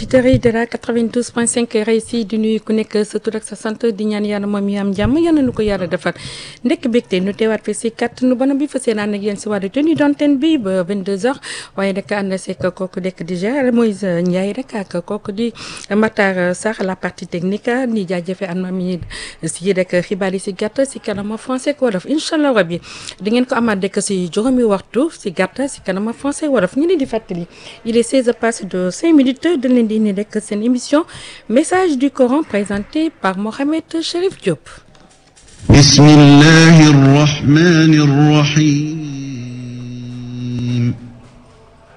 auditeurs yi de la 92.5 RSI di nuyu ku nekk sa tur ak sa sant di ñaan yàlla moom yi am jàmm yal na nu ko yàlla defal ndekk bégte nu teewaat fi si kàttanu bonam bi fa seen ànd ak yéen si wàllu tenue d'antenne bi ba 22h waaye rek ànd seeg kooku dekk di gérer Moïse Ndiaye rek ak kooku di Matar Sarr la partie technique ni jaajëfe an ma mi si rek xibaar yi si gàtt si kanama français ak wolof incha allah rabi di ngeen ko amaat rek si juróomi waxtu si gàtt si kanama français wolof ñu leen di fàttali il est 16 passé de 5 minutes dañ leen di indi rek seen émission message du Coran présenté par Mohamed Cherif Diop. بسم الله الرحمن الرحيم